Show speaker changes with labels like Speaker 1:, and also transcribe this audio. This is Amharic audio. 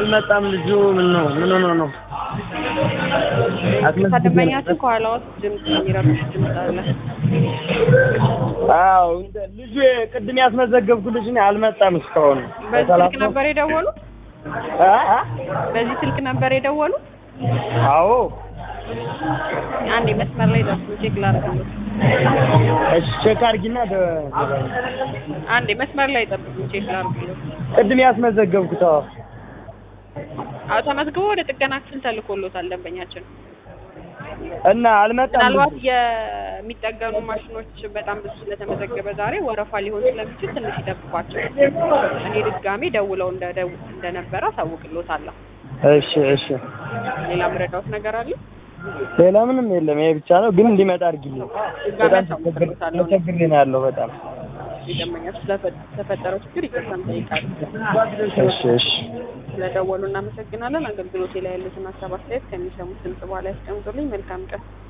Speaker 1: አልመጣም ልጁ ምን ነው ምን ሆኖ ነው
Speaker 2: ከደንበኛችን ከኋላ ውስጥ ድምፅ የሚረብሽ ድምፅ አለ።
Speaker 1: አዎ እንደ ልጁ ቅድም ያስመዘገብኩ ልጅ ነው አልመጣም እስካሁን
Speaker 2: በዚህ ስልክ ነበር የደወሉት?
Speaker 1: አ አ
Speaker 2: በዚህ ስልክ ነበር የደወሉት?
Speaker 1: አዎ
Speaker 2: አንዴ መስመር ላይ ደርሱ ቼክ ላድርግልዎት።
Speaker 1: እሺ ቼክ አድርጊና ደ
Speaker 2: አንዴ መስመር ላይ ጠብቁ ቼክ ላድርግልዎት።
Speaker 1: ቅድም ያስመዘገብኩት አዎ
Speaker 2: አዎ ተመዝግቦ ወደ ጥገና ክፍል ተልኮሎታል ደንበኛችን።
Speaker 1: እና አልመጣም
Speaker 2: ምናልባት
Speaker 1: ልጁ።
Speaker 2: የሚጠገኑ ማሽኖች በጣም ብዙ ስለተመዘገበ ዛሬ ወረፋ ሊሆን ስለሚችል ትንሽ ይጠብቋቸው። እኔ ድጋሜ ደውለው እንደደው እንደነበረ አሳውቅልዎታለሁ።
Speaker 1: እሺ እሺ
Speaker 2: ሌላ ምረዳዎት ነገር አለ?
Speaker 1: ሌላ ምንም የለም ይሄ ብቻ ነው ግን እንዲመጣ አድርጊልኝ
Speaker 2: ድጋሜ
Speaker 1: በጣም
Speaker 2: አሳውቅልዎታለሁ።
Speaker 1: ተቸግሬ ነው ያለው በጣም
Speaker 2: የደንበኛችን ስለተፈጠረው ችግር ይቅርታ እንጠይቃለን።
Speaker 1: እሺ እሺ
Speaker 2: ስለደወሉ እናመሰግናለን። አገልግሎቴ ላይ ያሉትን ሀሳብ አስተያየት ከሚሰሙት ድምጽ በኋላ ያስቀምጡልኝ። መልካም ቀን።